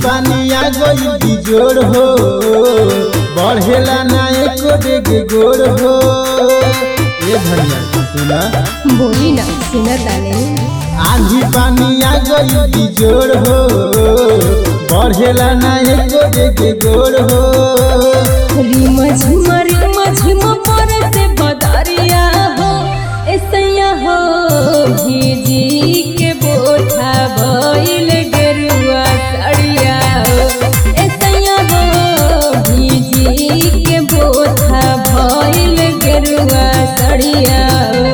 पानी आ गई बिजोड़ हो बढ़ेला ना एको डेगे गोड़ हो ये धनिया सुना बोली ना सुना ताने आंधी पानी आ गई बिजोड़ हो बढ़ेला ना एको डेगे गोड़ हो रिम झिम रिम झिम पर से बदरिया हो ऐसैया हो भीजी के बोठा भइल गेरुआ सड़िया हो ऐसैया हो भीजी के बोठा भइल गेरुआ सड़िया हो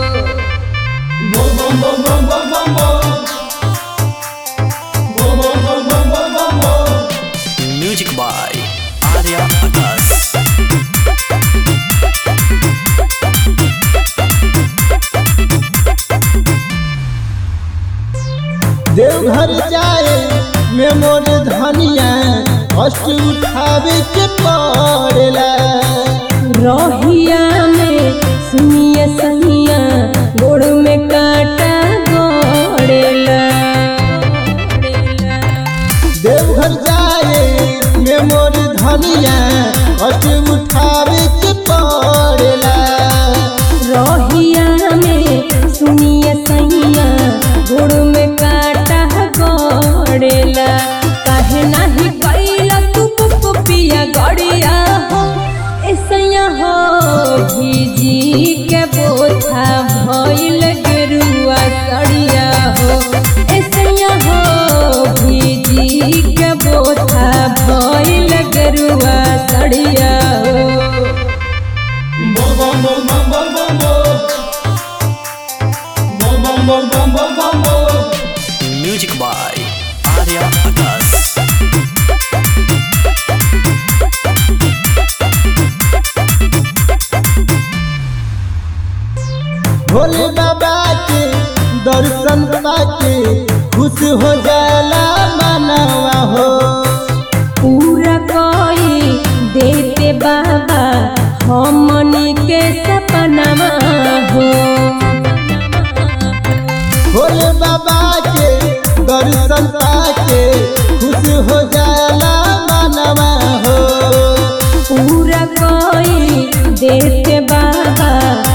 Music by Arya Akas. Deoghar जाए में मोर धनिया कष्ट उठावे के पड़ेला रहिया में सुनिए सहिया गोड़ में काटा गोड़ेला देवघर जाए में मोर धनिया कष्ट उठावे के पड़ेला रहिया में सुनिए सहिया गोड़ में काटा गोड़ेला काहे नाही कैला तू पिया गड़िया हो ऐसैया हो भीजी के बोथा भइल गेरुआ सड़िया हो ऐसैया हो भीजी के बोथा भइल गेरुआ सड़िया हो Music by Arya Akas. Bhole बाबा के दर्शन पाके खुश हो जाला मनवा हो पूरा कोई देते बाबा हमनी के सपनावा हो भोले बाबा के दर्शन पाके खुश हो जाला मनवा हो पूरा कोई देते बाबा